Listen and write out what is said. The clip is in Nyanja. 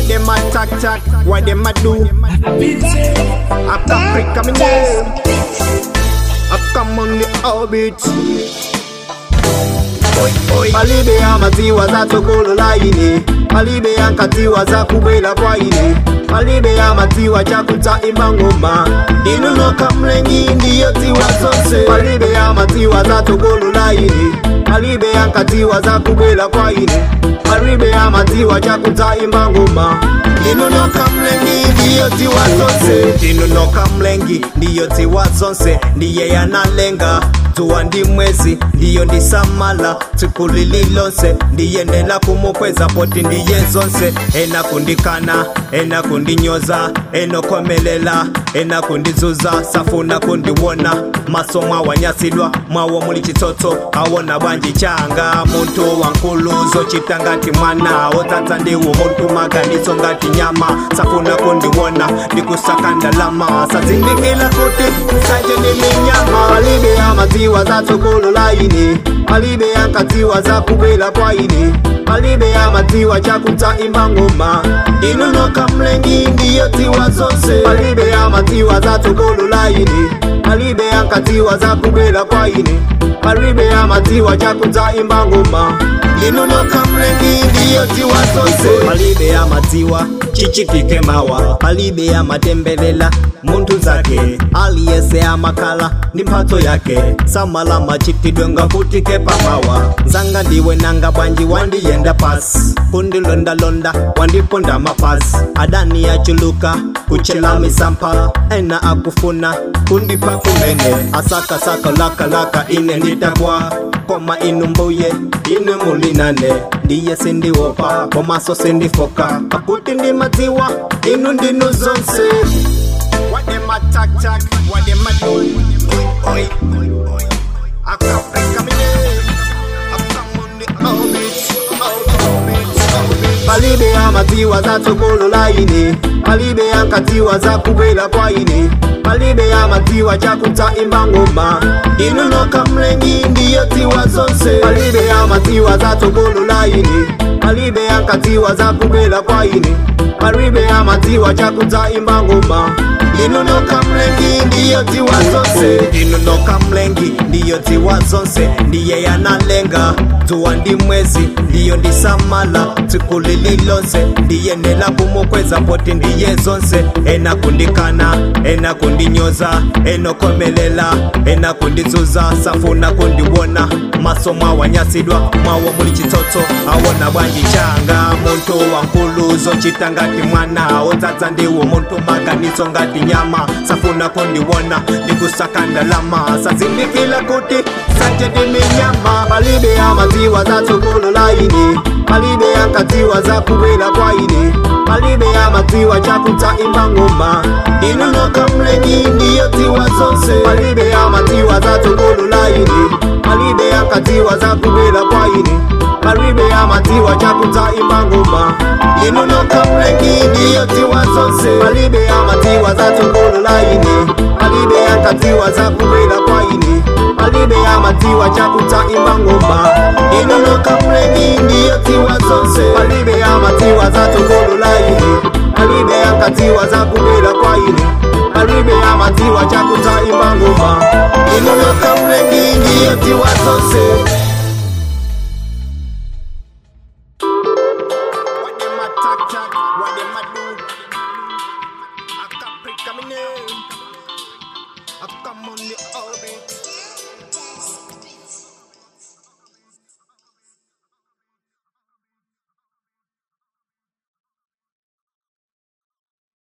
What them a talk talk? What them a do? Up Africa, me name. I come on the orbit. Oi, oi. Alibe ya maziwa za tokolo laini Alibe ya nkatiwa za kubwela kwa ine Alibe ya maziwa chakuta imangoma Inunoka mlengi ndiyo tiwa zonse Alibe ya maziwa za tokolo laini Alibe ya nkatiwa za kubwela kwa ine Alibe ya maziwa chakuta imangoma Inunoka mlengi ndiyo tiwa zonse Inunoka mlengi ndiyo tiwa zonse Ndiye yanalenga tuwa ndi mwezi ndiyo ndisamala tsiku lililonse ndiyenela kumukweza poti ndiye zonse ena kundikana ena kundinyoza enokomelela ena kundizuza safuna kundiwona maso mwawanyasidwa mwawo muli chitsotso awona bwanji changa muntu wankuluzo chita ngati mwana otsatsa ndiwo muntu maganizo ngati nyama safuna kundiwona ndikusaka ndalama sazindikila kuti sanje ni minyama alibe ya maziwa za tsogolo laini alibe ya nkatiwa za kubwela kwa ine alibe ya maziwa chakuta imangoma inunoka mlengi ndiyo tiwa zonse alibe ya maziwa za tsogolo laini alibe ya nkatiwa za kubwela kwa ine alibe ya maziwa chakuta imbangoma inunoka mlengi ndiyo tiwa zonse alibe ya maziwa chichikike mawa alibe ya matembelela muntu zake aliyese amakala ndi mphatso yake samala machitidwe ngakutike pamawa nzanga ndiwe nanga bwanji wandiyenda pasi kundilondalonda wandiponda mapasi adani yachuluka kuchela misampha ena akufuna kundipa kumene asakasaka lakalaka ine nditakwa koma inu mbuye ine mulinane ndiye sindiwopa komaso sindifoka pakuti ndi madziwa inu ndinu zonse What them a talk talk? What them a do? Oi, oi, oi. I come back coming in. I come on the orbit, orbit, orbit. Alibe ya maziwa za tokolo laini Alibe ya nkatiwa za kubwela kwa ine Alibe ya maziwa chakuta imbangoma Inunoka mlengi ndiyo tiwa zonse Alibe ya maziwa za tokolo laini Alibe ya nkatiwa za kubwela kwa ine Alibe ya maziwa chakuta imbangoma inunoka mlengi ndiyo tiwa zonse inunoka mlengi ndiyo tiwa zonse ndiye yanalenga tuwa ndi mwezi ndiyo ndisamala tsiku lililonse ndiye nela kumukweza poti ndiye zonse ena kundikana ena kundinyoza enokomelela ena kundizuza safuna kundiwona maso mwawanyasidwa mwawo muli chitsotso awona bwanji changa muntu wankuluzo chita ngati mwana odzadza ndiwo muntu maganizo ngati nyama safuna kundiwona ndikusaka ndalama sazindikila kuti sanje ndiminyama palibe ya maziwa za tsogolo laini palibe ya nkatiwa za kubwela kwa ine palibe ya maziwa chakuta imbangoma inunoka mlengi ndiyo tiwa zonse palibe ya maziwa za tsogolo laini palibe ya nkatiwa za kubwela kwa ine palibe ya maziwa chakuta imbangoma inunoka mlengi ndiyo tiwa zonse palibe ya maziwa za tsogolo laini palibe ya nkatiwa za kubwela kwa ine palibe ya maziwa chakuta imbangoma inunoka mlengi ndiyo tiwa zonse palibe ya maziwa za tsogolo laini palibe ya nkatiwa za kubwela kwa ine palibe ya maziwa chakuta imbangoma inunoka mlengi ndiyo tiwa zonse What them a talk talk? What them a do?